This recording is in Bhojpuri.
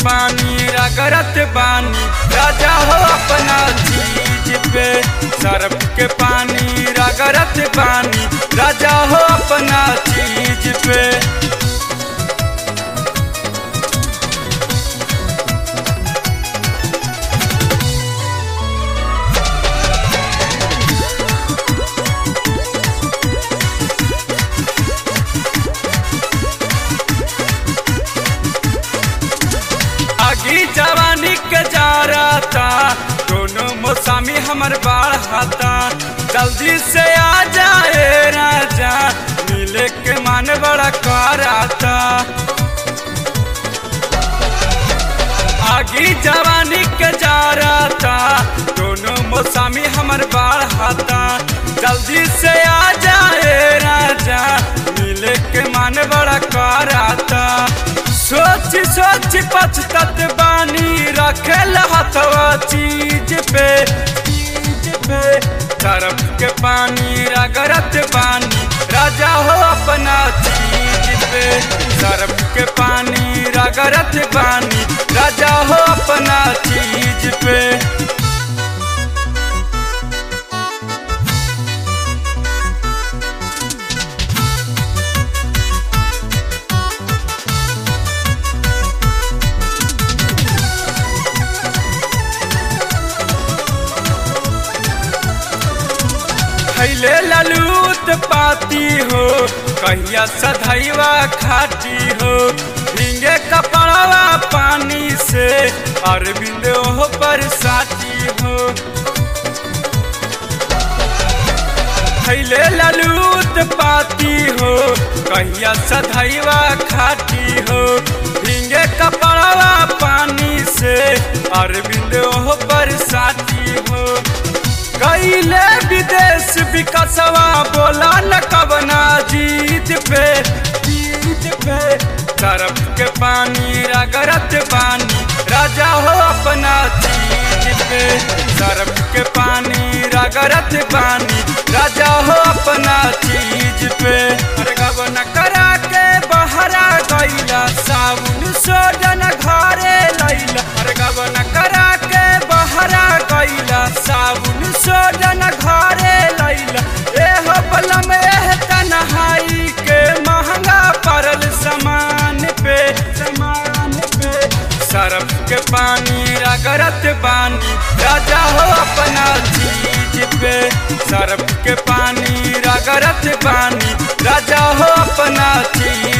पानी रगरत बानी राजा हो अपना चीज पे सरफ के पानी रगरत बानी राजा हो अपना चीज पे आगी जवानी के जा रहा था दोनों मौसमी हमर बाढ़ हाथा जल्दी से आ जाए राजा मिले के मन बड़ा कराता आगी जवानी के जा रहा था दोनों मौसमी हमर बाढ़ हाथा जल्दी से आ जाए राजा मिले के मन बड़ा कराता सोच सोच पछतत बानी रखेल हथवा चीज पे चीज पे तरफ के पानी रगरत बानी राजा हो अपना चीज पे तरफ के पानी रगरत बानी राजा हो अपना चीज पे खैले ललूत पाती हो कहिया सधैवा खाटी हो भींगे कपड़वा पानी से अरविंद हो पर साटी हो खैले ललूत पाती हो कहिया सधैवा खाटी हो भींगे कपड़वा पानी से अरविंद हो पर साटी हो कैले विदेश विकसवा बोला न कबना जीत पे जीत पे तरफ के पानी रगरत पानी राजा हो अपना चीज पे तरफ के पानी रगरत पानी राजा हो अपना चीज पे अरे गबन करा के बहरा गईला साबुन सोडन घरे लैला अरे गबन करा के बहरा गईला साबुन सोडन घरे लैला एह बलम एह तनहाई के महंगा पड़ल सामान पे सामान पे सरफ के पानी रगरत बानी राजा हो अपना चीज पे सरफ के पानी रगरत बानी राजा हो अपना चीज